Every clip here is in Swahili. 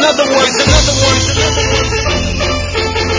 another one. Here's another one. Here's another one.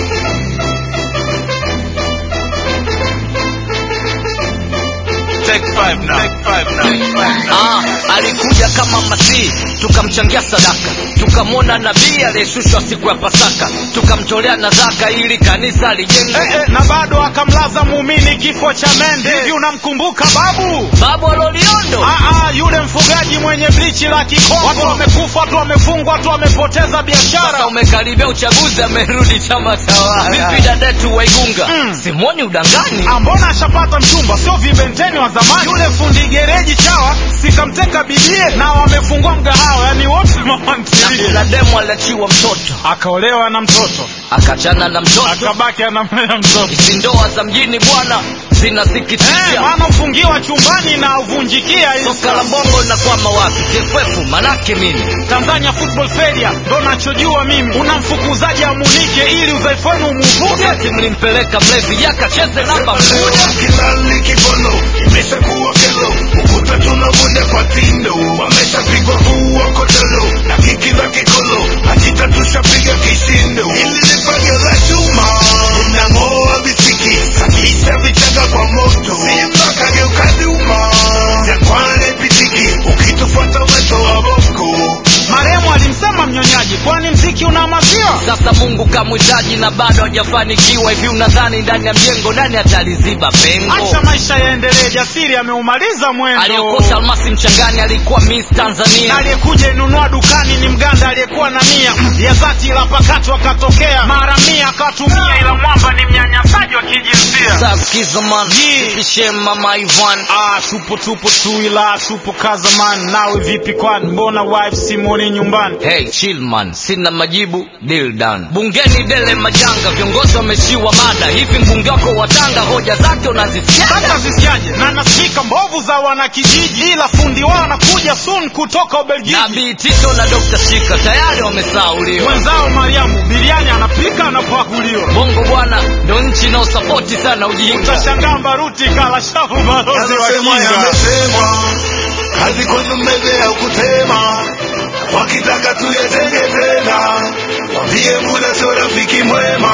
Take five now. Take five now. Take five now. Ah, alikuja kama masihi tukamchangia sadaka tukamwona nabii aliyeshushwa siku ya pasaka tukamtolea na zaka ili kanisa lijengwe Eh, eh, na bado akamlaza muumini kifo cha mende hivi unamkumbuka babu babu aloliondo Aa, yule mfugaji mwenye blichi la kikongo watu wamekufa watu wamefungwa watu wamepoteza biashara sasa umekaribia uchaguzi amerudi chama tawala vipi dadetu waigunga Mm. simoni udangani Ah, mbona ashapata mchumba sio vibenteni wa zamani yule fundi gereji chawa sikamteka bibie na wamefungua mgahawa yani wote na mamantilie kuna demu aliachiwa mtoto akaolewa na mtoto akachana na mtoto akabaki anamlea mtoto hizi ndoa za mjini bwana Eh, zinasikitisha maana ufungiwa chumbani na uvunjikia hii soka la bongo linakwama wapi TFF manake nini Tanzania Football Federation ndo nachojua mimi. Unamfukuzaji amunike ili udhaifu wenu umuvuge. wakati mlimpeleka mlevi yakacheze namba mkuja Kilali kibolo imeshakuwa kelo, ukuta tunavunja kwa tindo, wameshapigwa kuua kotelo na kiki la kikolo, hakika tushapiga kishindo. Hili ni fagio la chuma linang'oa visiki, sakisha vichanga kwa moto, simba kageuka duma, jangwani pitiki, ukitufuata weto wa boko Marehemu alimsema mnyonyaji, kwani mziki una maziwa? sasa mungu kamwitaji na bado hajafanikiwa hivi unadhani ndani ya mjengo nani ataliziba pengo Acha maisha yaendelee, jasiri ameumaliza mwendo. aliyokota almasi mchangani alikuwa miss Na tanzania aliyekuja inunua dukani ni mganda aliyekuwa na nia ya dhati, ila pakati wakatokea mara mia akatumia, ila mwamba ni mnyanyasaji wa kijinsia. saskizoman Yi. pishe mama ivan Ah, tupo tupo tu, ila tupo kazaman. Nawe vipi kwani, mbona wife simoni nyumbani? Hey, chill man, sina majibu, deal done. Bungeni dele majanga, viongozi wameshiwa mada. Hivi mbunge wako wa Tanga hoja zake unazisikia? Sasa zisikiaje? Na nasikika mbovu za wanakijiji, ila fundi wao anakuja soon kutoka Ubelgiji. Nabii Tito na Dr. Shika tayari wamesauliwa. Mwenzao Mariamu biriani anapika anapakuliwa. Bongo bwana ndo nchi inaosapoti sana ujinga. Utashangaa Mbaruti kala shavu balozi wa Yamesemwa, kinga. yamesemwa, kazi kwenu mbele ya kutema, wakitaka tuyatenge tena, wambie muda sio rafiki mwema.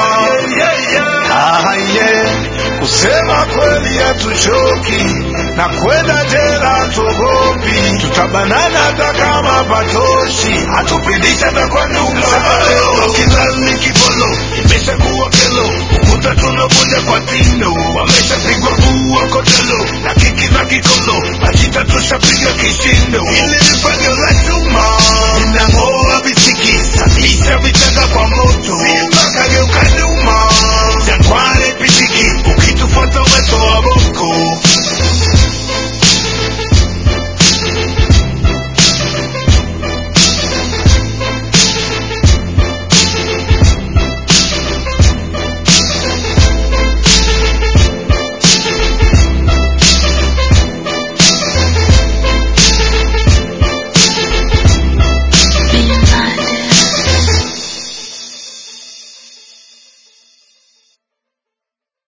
Ah, yeah. Kusema kweli hatuchoki na kwenda jela tuogopi, tutabanana hata kama patoshi, hatupindisha hata kwa nyumba. Kilali kibolo imeshakuwa kelo, ukuta tunavunja kwa tindo, wameshapigwa kuua kotelo na kiki na kikolo, majita tushapiga kishindo. Ili